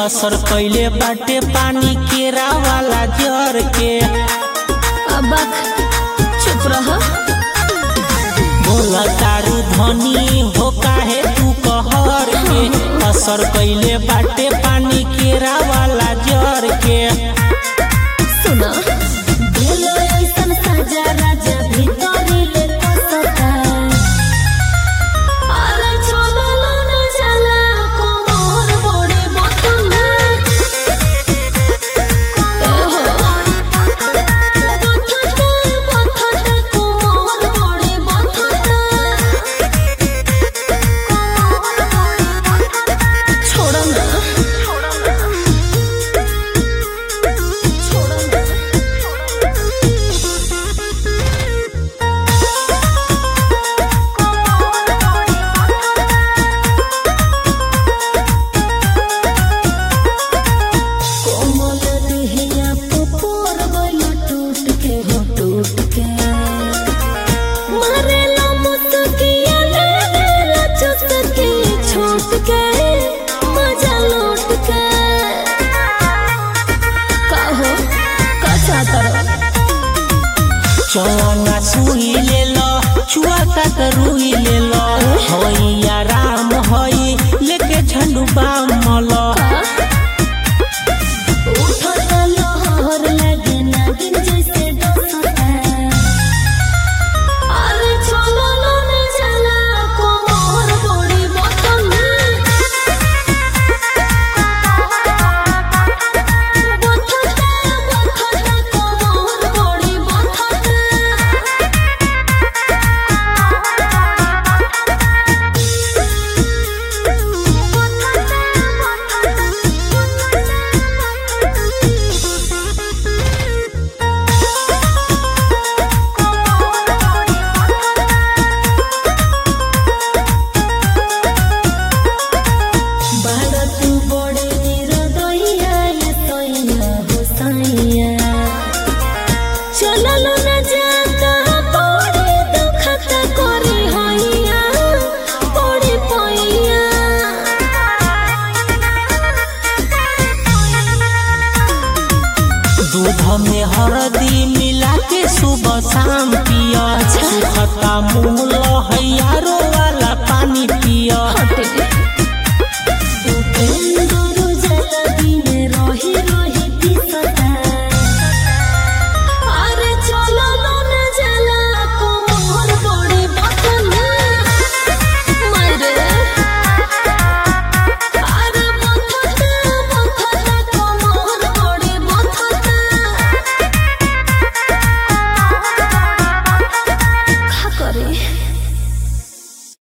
असर कैले बाटे पानी केरा वाला जर के अबक चुप रह बोला तारू धनी हो काहे तू कहर के असर कैले बाटे पानी केरा वाला जर के सुना दिलो ऐसन सजा राजा भीतरी ले कसता अरे छोड़लो न जाला कोमोर बड़े बतना बथता बथता कोमोर बड़े बथता छोड़ ना कोमल देहिया पोर गइल टूट के हो टूट के मारेला मुस्किया लेला चुस्की छोट के मजा लौट के कहो का चाहता चौना सुई ले लो चुआ तक रुई ले लो होइया राम होई लेके झंडू बाम मलो उठता लहर लगे नागिन जैसे डसता अरे छोड़लो न जाला कोमर बड़ी बतना बथता बथता कोमर बड़ी भारत बड़े निरदइया ये तइया होसइया चललो न जाता बड़े दुखत करे हइया बड़े पइया दूध में हरदी मिला के सुबह शाम पिया सुखता मुँह लहैयारो वाला पानी पिया हटे